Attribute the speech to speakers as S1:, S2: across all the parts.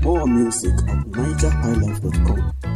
S1: More music at nigerhighlife.com.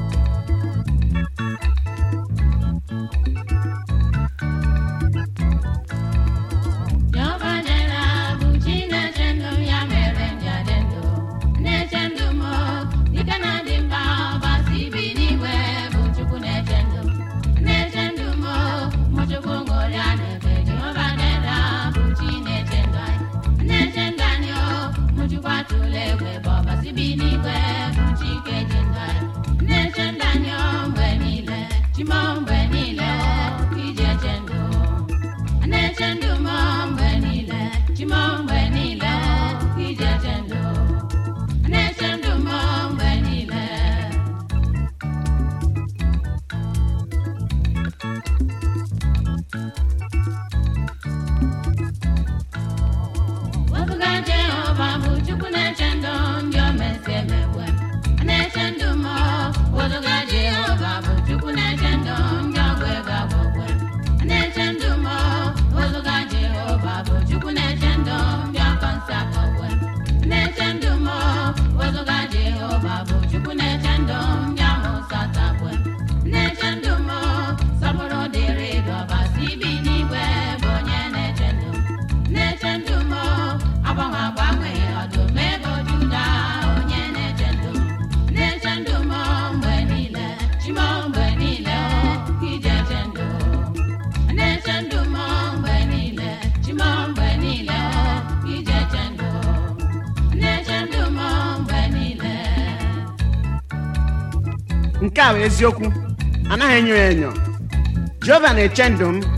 S2: nke a bụ eziokwu anaghị enyo ya enyo jehova na-eche ndụ m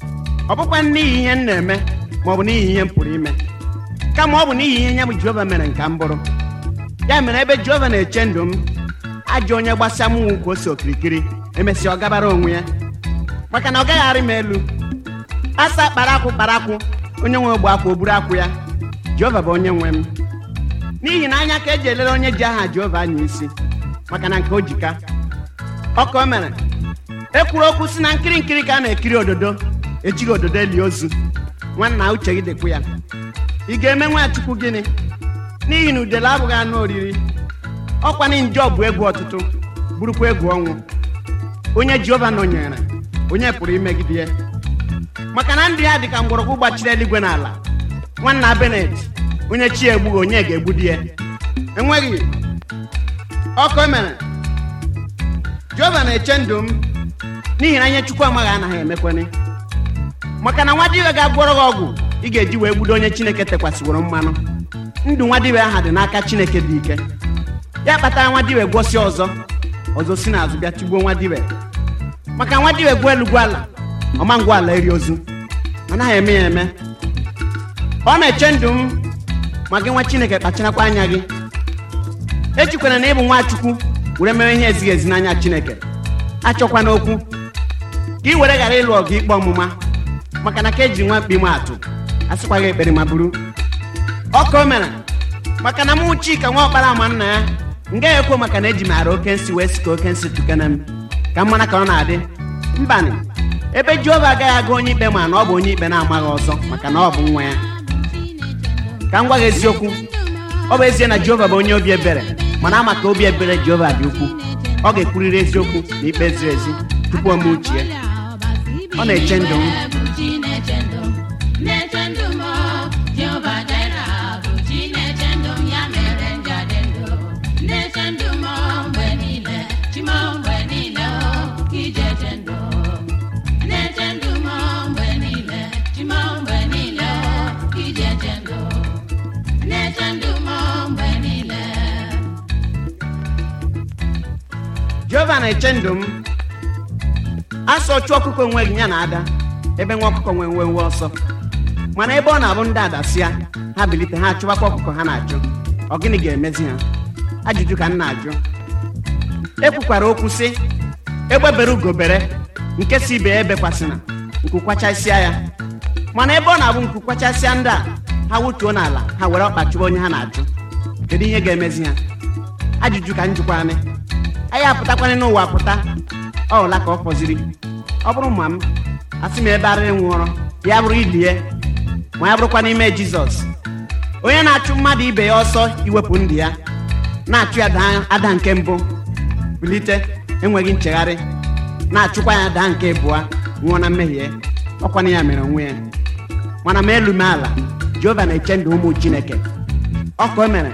S2: ọ bụkwa n'ihi ihe m na-eme ma ọ bụ n'ihi ihe m pụrụ ime kama ọ bụ n'ihi ihe ya bụ jehova mere nka m bụrụ ya mere ebe jehova na-eche ndụ m ajọ onye gbasa m nwu ka o si okirikiri emesịa ọ gabara onwe ya maka na ọ gaghị arị m elu asa kpara akwụ kpara akwụ onye nwe ogbe akwụ o buru akwụ ya jehova bụ onye nwe m n'ihi na anya ka eji elere onye ji aha jehova anya isi maka na nke o jika ọka o mere ekwuru okwu si na nkiri nkiri ka a na-ekiri ododo ejighị ododo eli ozu nwanna uche gị dịkwu ya ị ga-eme nwachukwu gịnị n'ihi na udele abụghị anụ oriri ọkwanị njọ bụ egwu ọtụtụ bụrụkwa egwu ọnwụ onye jehova nọnyere onye pụrụ imegide ya maka na ndị ya dị ka mgbọrọgwụ gbachiri eluigwe n'ala nwanna benet onye chi egbughị onye ga-egbudi ya enweghị ọkụ mere jehova na-eche ndụ m n'ihi na ihe chukwu amaghị anaghị emekwene maka na nwadibia ga-agwọrọ gị ọgwụ ị ga-eji wee gbudo onye chineke tekwasịworo mmanụ ndụ nwadibia aha dị n'aka chineke dị ike ya kpatara nwadibia gwọsị ọzọ ọzọ si n'azụ bịa tigbuo nwadibia maka nwadibia gwuo elu gwa ala ọma ngwa ala eri ozu anaghị eme ya eme ọ na-eche ndụ m ma gị nwa chineke kpacharakwa anya gị echikwana na ịbụ nwachukwu were mere ihe ezighị ezi n'anya chineke achọkwana okwu ka ị were ghara ịlụ ọgụ ikpe ọmụma maka na ka eji nwa mkpi m atụ asịkwaghị ekpere ma buru ọka o mere maka na mụ chika nwa ọkpara ama nna ya m gaghị ekwo maka na eji m ara oke nsị wee si ka oke nsị tukene m ka m mara ka ọ na-adị mbanị ebe jehova agaghị aga onye ikpe ma na ọ bụ onye ikpe na-amaghị ọzọ maka na ọ bụ nwa ya ka m gwa gị eziokwu ọ bụ ezie na jehova bụ onye obi ebere mana ama ka obi ebere jehova dị ukwu ọ ga-ekwurịrị eziokwu na ikpe ziri ezi tupu ome uche ya ọ na-eche ndụ m jehova na-eche ndụ m asọ chụọ ọkụkọ onwe gị ya na ada ebe nwa ọkụkọ nwee nwe nwe ọsọ mana ebe ọ na-abụ ndị adasịa ha bilite ha achụbakwa ọkụkọ ha na-achụ ọ gịnị ga-emezi ha ajụjụ ka m na-ajụ ekwukwara okwu sị egbebere ugobere nke si ibe ya ebekwasịna nkukwachasịa ya mana ebe ọ na-abụ nkukwachasịa ndị a ha wutuo n'ala ha were ọkpa chụba onye ha na-achụ kedu ihe ga-emezi ha ajụjụ ka m jụkwanị anyị apụtakwana n'ụwa pụta ọ hụla ka ọ fọziri ọ bụrụ ma m asị m ebe arịrị nwụọrọ ya bụrụ ilie ma ya bụrụkwa n'ime jizọs onye na-achụ mmadụ ibe ya ọsọ iwepụ ndụ ya na-achụ ya daa ada nke mbụ bilite enweghị nchegharị na-achụkwa ya daa nke abụọ nwụọ na mmehie ọkwana ya mere onwe ya mana ma elu m ala jehova na-eche ndụ ụmụ chineke ọ ka o mere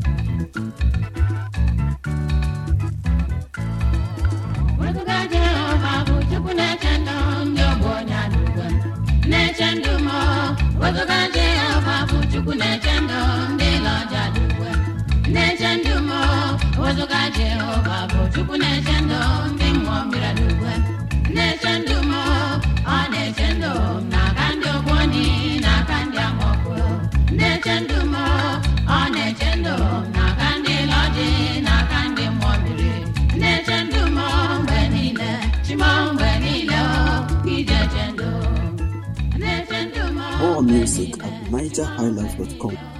S3: Wezuga Jehova bụ Chukwu na-eche ndụ ndị ogbe onye adịgwe na-eche ndụ m wezuga Jehova bụ Chukwu na-eche ndụ ndị lọja adịgwe na-eche ndụ m wezuga Jehova bụ Chukwu na-eche ndụ ndị mmụọ mmiri adịgwe na-eche ndụ m ọ na-eche ndụ m n'aka ndị ogbu oni n'aka ndị amọkụ na-eche ndụ m ọ na-eche ndụ m n'aka ndị lọji n'aka ndị mmụọ mmiri na-eche ndụ m mgbe niile chima mgbe niile o ije che ndụ na-eche ndụ m
S1: More music at nigerhighlife.com.